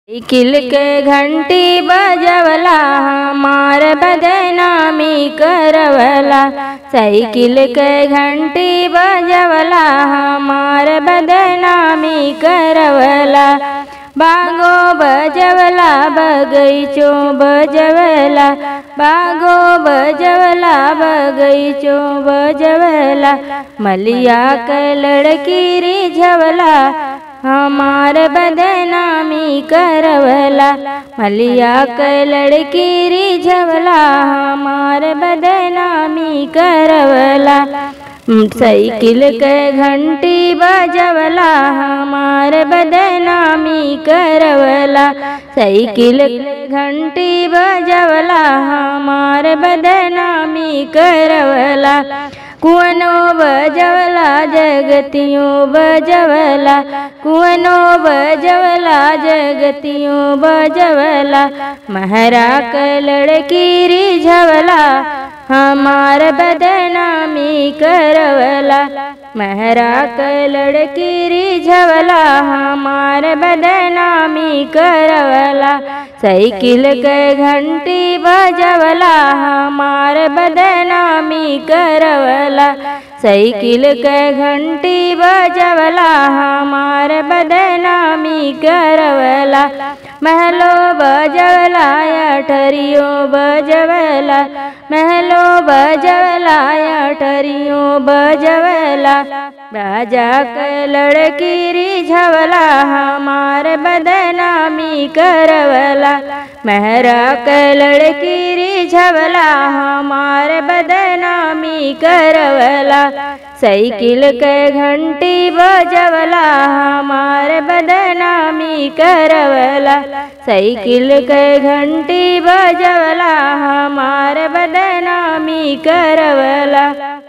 cycle के घंटी बजवला हमार बदनामी करवला साइकिल के घंटी बजवला हमार बदनामी करवला बागो बजवला बगैचो बजवला बागो बजवला बगैचो बजवला मलिया के लड़की रिझवला हमार बदनामी करवला मलिया के लड़की रिझवला हमार बदनामी करवला साइकिल के घंटी बजवला हमार बदनामी करवला साइकिल के घंटी बजवला हमार बदनामी करवला कुवनो बजवला जगतियो बजवला कुवनो बजवला जगतियो बजवला महरा के लड़की रिझवला हमार बदनामी करवला महरा के लड़की रिझवला हमार बदनामी करवला साइकिल के घंटी बजवला हमार बदनामी करवला साइकिल के घंटी बजवला हमार बदनामी करवला महलो बजवला अठरियो बजवला महलो बजवला अठरियो बजवला राजा के लड़की रिझवला हमार बदनामी करवला महरा के लड़की रिझवला हमार बदनामी करवला साइकिल के घंटी बजवला हमार बदनामी करवला साइकिल के घंटी बजवला हमार बदनामी करवला